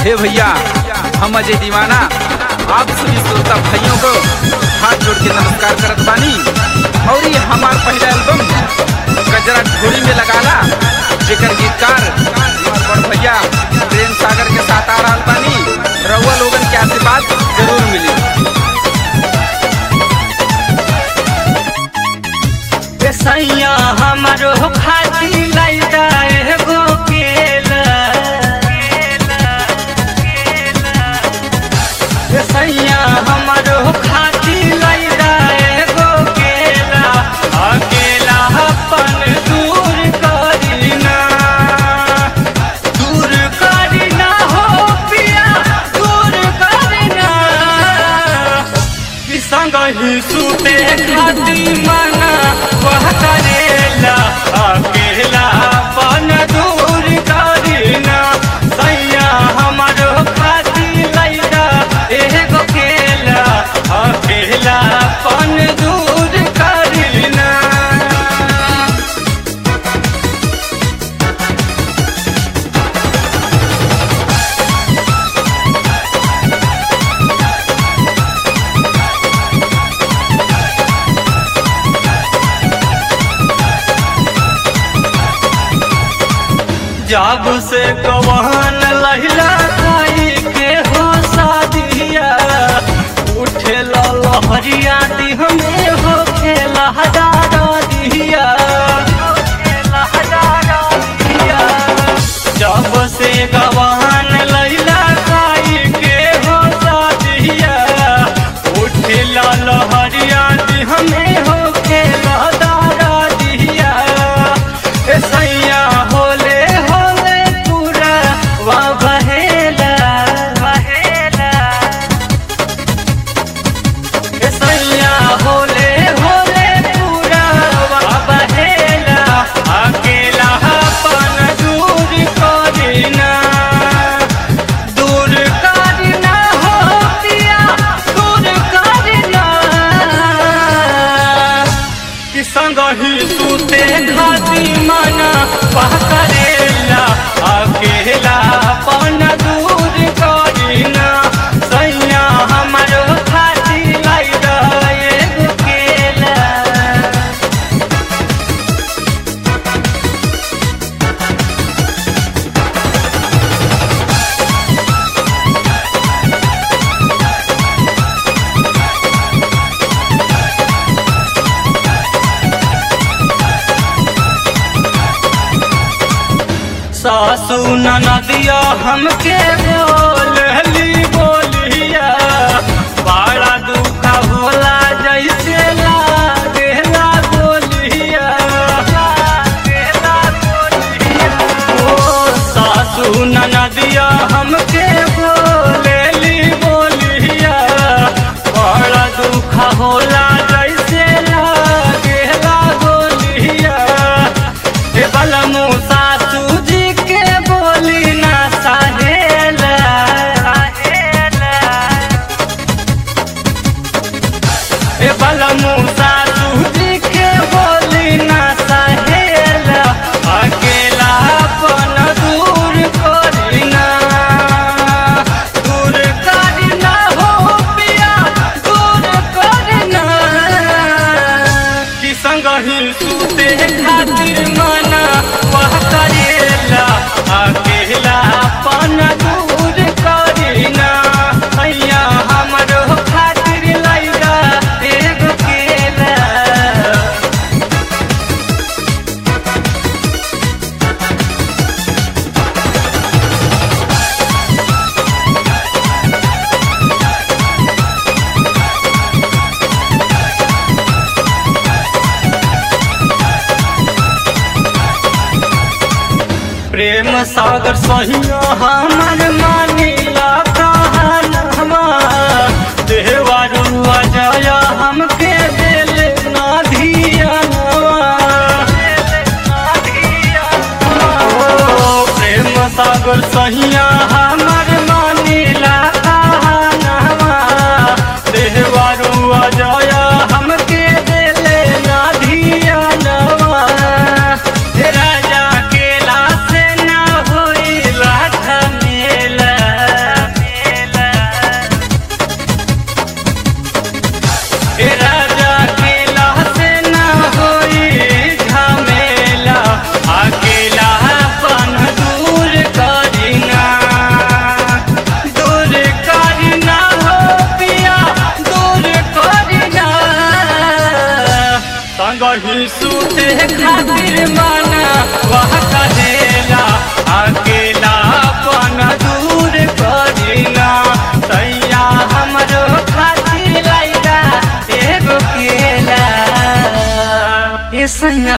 हे भैया हम अजय दीवाना आप सभी श्रोता भाइयों को हाथ जोड़ के नमस्कार करत बानी और ये हमार पहला एल्बम गजरा ढोली में लगाला जेकर गीतकार हमार बड़ भैया प्रेम सागर के साथ आ रहा बानी रउआ लोगन के आशीर्वाद जरूर मिली सैया हमारो खाती लैदा एगो केला सैया हमारो खाती लैदा एगो केला अकेला अपन दूर करीना दूर करीना हो पिया दूर करीना कि संग ही सुते खाती मना वह करेला अकेला पन दूर करीना सैया हमारो खाती लैला एगो केला अकेला पन दूर करीना जब से गवान लहिला खाई के हो शादिया उठे लहरिया दिह में हो खेला हजारा दिया जब से गवान लहिला खाई के हो शादिया उठे लहरिया दिह में हो खेला दारा दिया ए सैया होले होले पूरा वा बहेला बहेला ए सैया होले होले पूरा वा बहेला अकेला अपन दूर करीना दूर करीना हो पिया दूर करीना कि संग ही सुते खाती मना वह करेला अकेला पन दूर करीना सैया हमारो खाती लाइदा एगो केला सासू ननदिया हमके बोलली बोलिया बड़ा दुख होला जैसे लागेला बोलिया लागेला बोलिया ओ सासू ननदिया हमके बोलली बोलिया बड़ा दुख होला जैसे लागेला बोलिया हे बलमु सासू जी के बोली ना सहेला हे बलमु सासू जी के बोली ना सहेला अकेला अपन दूर करीना दूर करीना हो पिया दूर करीना कि संग ही सुते खातिर मना वह करेला अकेला अपन दूर करीना हैया हमरो खातिर लैगा एगो केला प्रेम सागर सहिया हमर मानिला कहनवा देवारू अजय हमके दिल ना धियानवा ओ प्रेम सागर सहिया हमर मानिला कहनवा देवारू अजय हमके दिल ना धियानवा राजा केला से ना होई लाठ मेला नहीं सूते खातिर माना वह कहे